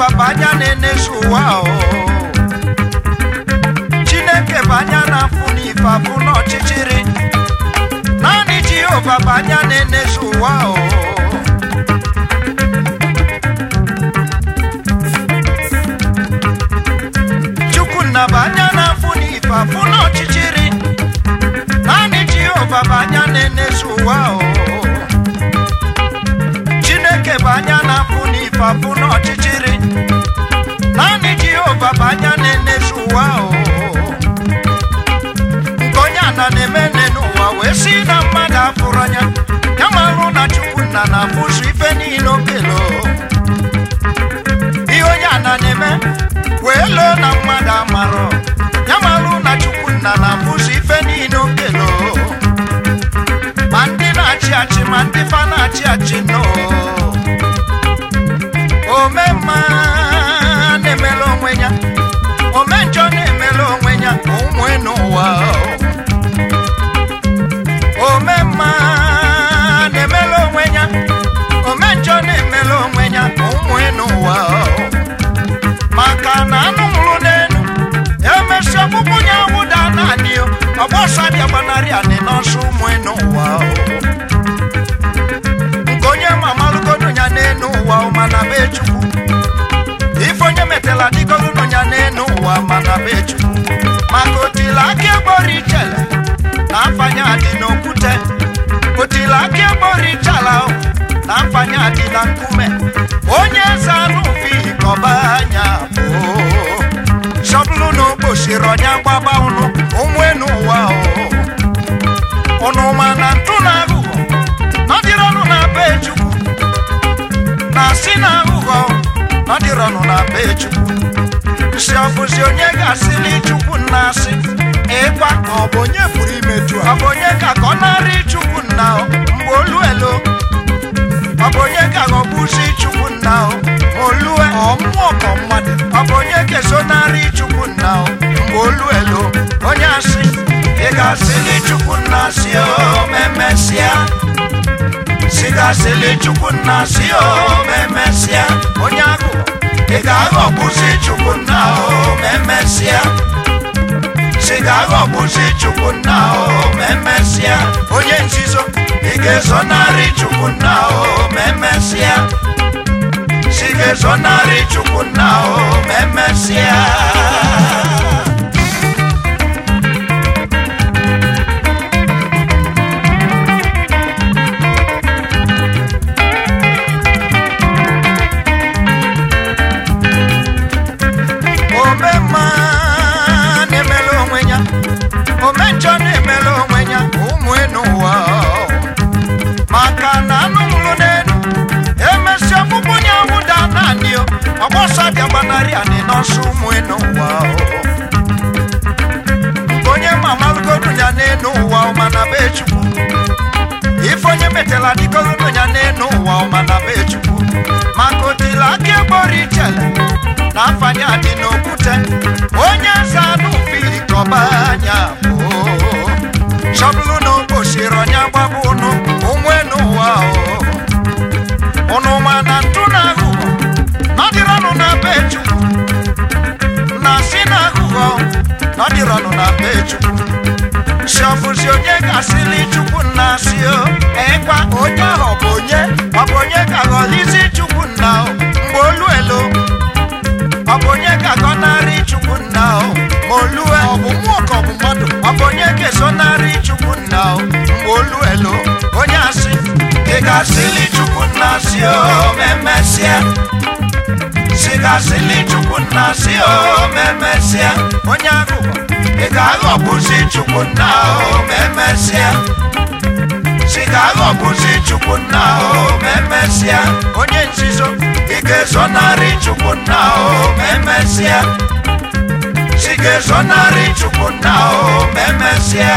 jehova bụ anya na-enezu ụwa o chineke bụ anya na-afụ n'ife afụ n'ọchịchịrị naanị jehova bụ anya na-enezu ụwa o chukwunna bụ anya na-afụ n'ife afụ n'ọchịchịrị naanị jehova bụ anya na-enezu ụwa o chineke bụ anya na-afụ n'ife afụ n'ọchịchịrị naanị jehova bụ anya na-enezu ụwa o nke onye ana na-eme nne n'ụwa wee si na mmadụ afụrụ anya ya marụ na chukwunna na-afụzu ife niile okelo ihe onye ana na-eme wee loo na mmadụ amarọ ya marụ na chukwunna na-afụzu ife niile okelo ma ndị na-achị achị ma ndị fa na-achị achị nọ ome mma na-emela onwe ya ome njọ na-emela onwe ya ụmụ n'ụwa ome mma na-emela onwe ya ome njọ na-emela onwe ya ụmụ n'ụwa maka na anụ nwụrụ n'elu emesi ọkpụkpụ ya wụda naanị ọgbọsa bịa gbanarị anị n'ọsọ ụmụ n'ụwa nke onye mamalụgodo ya n'elu ụwa mana be chukwu ife onye metela dịgogodo ya n'elu ụwa mana be chukwu maka otila aka egboro ichele na mfanye adị n'okwute otila aka egboro ichala na mfanye adị na nkume onye eze anụ ufi kọba anya bụ shọbụlụ na okposiri ọnya gbaba ụnụ ụmụ n'ụwa ụnụ ma na ntụ na aghụghọ nọdịrọnụ na be chukwu na si na aghụghọ nọdịrọnụ na be chukwu si ọbụzi onye ga-asịli chukwu nna asị ịkwa ọ bụ onye pụrụ imeju ọ ha bụ onye ka ka ọ narị chukwu nna o mgbe olu elo ọ bụ onye ka ghọgbuzi chukwu nna o ma olue ọ mmụọ ka mmadụ ọ bụ onye kesonarị chukwu nna o mgbe olu elo onye asị ị ga-asịli chukwu nna si o ma emesịa si ga-asịli chukwu nna si o ma emesịa onye agụ ị ga-aghọgbuzi chukwu nna o ma emesịa si ga-aghọgbuzi chukwu nna o ma emesịa onye nzizo ị ga-ezonarị chukwu nna o ma emesịa si ga-ezonarị chukwu nna o ma emesịa ome mma na-emela onwe ya ome njọ na-emela onwe ya ụmụ n'ụwa maka na anụ nwụrụ n'elu emesi ọkpụkpụ ya wụda naanị o ọgbọsọ bịa gbanarị anị n'ọsọ ụmụ n'ụwa nke onye mamalụgodu ya n'elu ụwa mana be chukwu ife onye metela dịgogodo ya n'elu ụwa mana be chukwu maka otila aka egboro ichele na afanye adị n'okwute onye eze anụ fili kọba anya bụ chọbụlụ na okposiri ọnya gbaba ụnụ onwe n'ụwa o ụnụ ma na ntụ na aghụghọ nọdịrọnụ na be chukwu na si na aghụghọ nọdịrọnụ na be chukwu si ọbụzi onye ga-asịli chukwu nna si o ịkwa onye ahụ ọ bụ onye ọ bụ onye ka ghọlizi chukwu nna o mgbe olu elo ọ bụ onye ka gọnarị chukwu nna o ma olue ọ bụ mmụọ ka ọ bụ mmadụ ọ bụ onye ga-esonarị chukwu nna o mgbe olu elo onye asị ị ga-asịli chukwu nna si o ma emesịa si ga-asịli chukwu nna si o ma emesịa onye agụgọ ị ga-aghọgbuzi chukwu nna o ma emesịa si ga-aghọgbuzi chukwu nna o ma emesịa onye nzizo ị ga-ezonarị chukwu nna o ma emesịa si ga-ezonarị chukwu nna o ma emesịa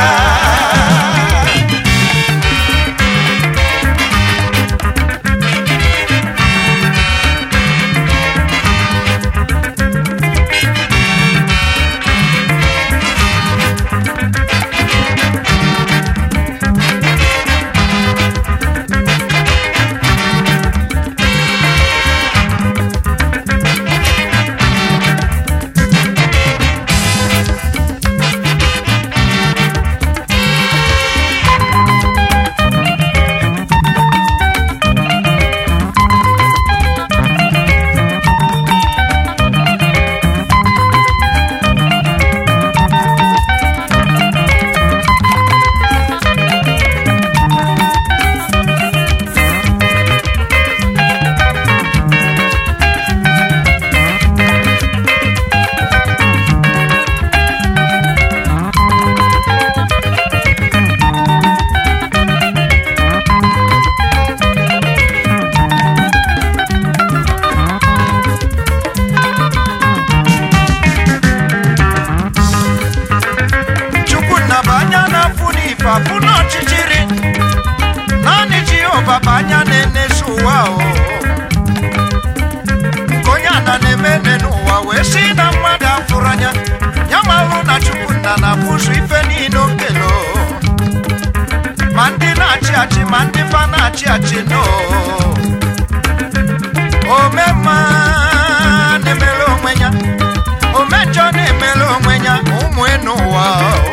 wee sị na mmadụ afụrụ anya ya malụ na chukwu nna na-afụzụ ife niile okelo ma ndị na-achị achị ma ndị fa na-achị achị no omemma na-emere onwe ya omejọ na-emere onwe ya ụmụ enu ụwa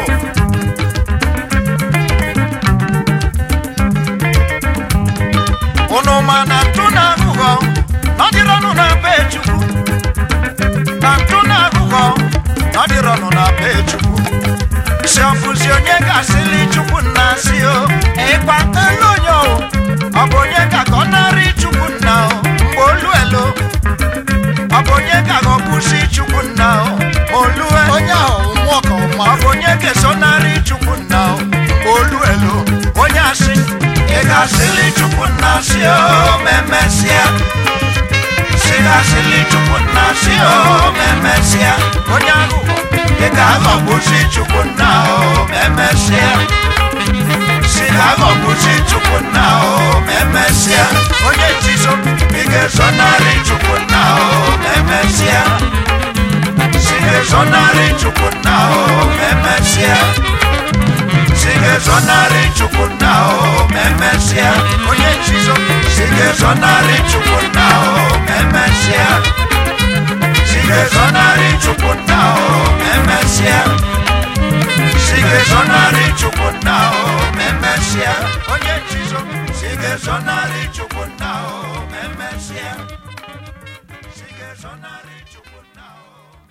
unu ma na ntụ na aghụghọ nọdịrọnụ na be chukwu na ntụ na aghụghọ nọdịrọnụ na be chukwu si ọfụzi onye ga-asịli chukwu nna si o ịkpa elu onye o ọ bụ onye ka ka ọ narị chukwu nna o mgbe olu elo ọ bụ onye ka ka ọ kwụsị chukwu nna o ma olue onye ahụ mmụọ ka ọma ọ bụ onye ga-esonarị chukwu nna o mgbe olu elo onye asị ị ga-asịli chukwu nna si o memesịa si ga-asịli chukwu nna si o memesịa onye aghụghọ ị ga-aghọgbusi chukwu nna o memesịa si ga-aghọgbusi chukwu nna o memesịa onye nzizo ị ga-esonarị chukwu nna o memesịa Sigue sonarị chukwu nna o memesịa Sigue sonarị chukwu nna o memesịa Onye nchizo Sigue sonarị chukwu nna o memesịa Sigue sonarị chukwu nna o memesịa Sigue sonarị chukwu nna o memesịa Onye nchizo Sigue sonarị chukwu nna o memesịa Sigue sonarị chukwu nna o